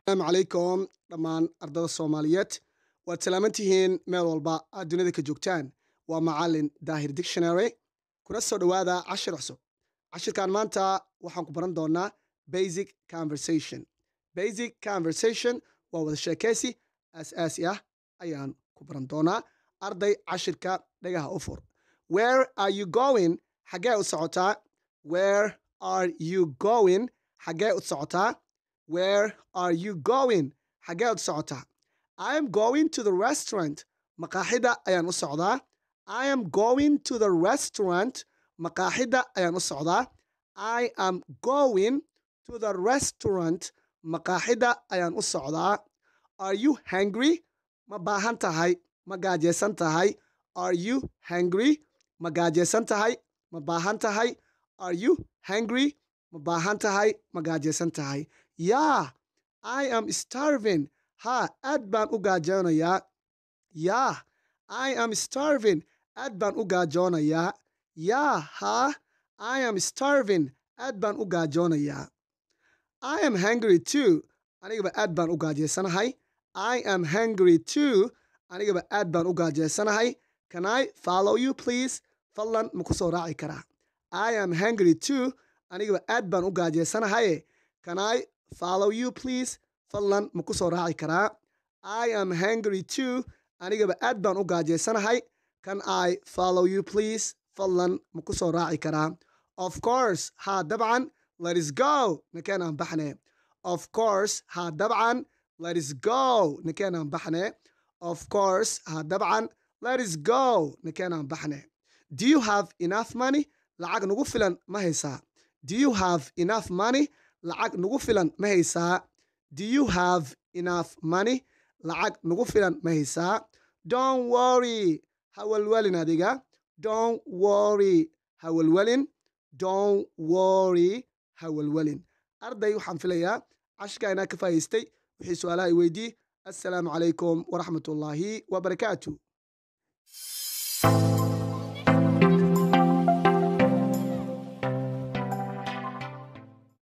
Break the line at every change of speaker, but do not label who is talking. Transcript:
asalaamu calaykum dhammaan ardada soomaaliyeed waad salaaman tihiin meel walba aad dunida ka joogtaan waa macalin daahir dictionary kuna soo dhowaada cashir cusub cashirkan maanta waxaan ku baran doonaa basic conversation basic conversation waa wada sheekaysi aas-aasi ah ayaan ku baran doonaa arday cashirka dhagaha u fur where are you going xaggee u socotaa where are you going xaggee u socotaa where are you going xaggee u socotaa i am going to the restaurant maqaaxida ayaan u socdaa i am going to the restaurant maqaaxida ayaan u socdaa i am going to the restaurant maqaaxida ayaan u socdaa are you hungry ma baahan tahay ma gaajaysan tahay are you hungry ma gaajaysan tahay ma baahan tahay are you hungry ma baahan tahay ma gaajaysan tahay yaa i am starving ha aad baan u gaajoonayaa yaa i am starving aad baan u gaajoonayaa yaa ha i am starving aad baan u gaajoonayaa i am hungry too anigaba aad baan u gaajaysanahay i am hungry too anigaba aad baan u gaajaysanahay can i follow you please fadlan ma ku soo raaci karaa i am hungry too anigaba aad baan u gaajaysanahaye can i follow you please fadlan ma ku soo raaci karaa i am hungry too anigaba aad baan u gaajaysanahay can i follow you please fadlan ma ku soo raaci karaa of course ha dabcan letis go nakeen aan baxne of course ha dabcan letis go nakeen aan baxne of course ha dabcan letis go nakeen aan baxne do you have enough money lacag nagu filan ma haysaa do you have enough money lacag nagu filan ma haysaa do you have enough money lacag nagu filan ma haysaa don't worry ha walwalin adiga don't worry ha walwalin don't worry ha walwalin arday waxaan filayaa cashkaa inaa ka faa'iistay wixii su-aalaha i weydii assalaamu calaykum waraxmat ullaahi wabarakaatu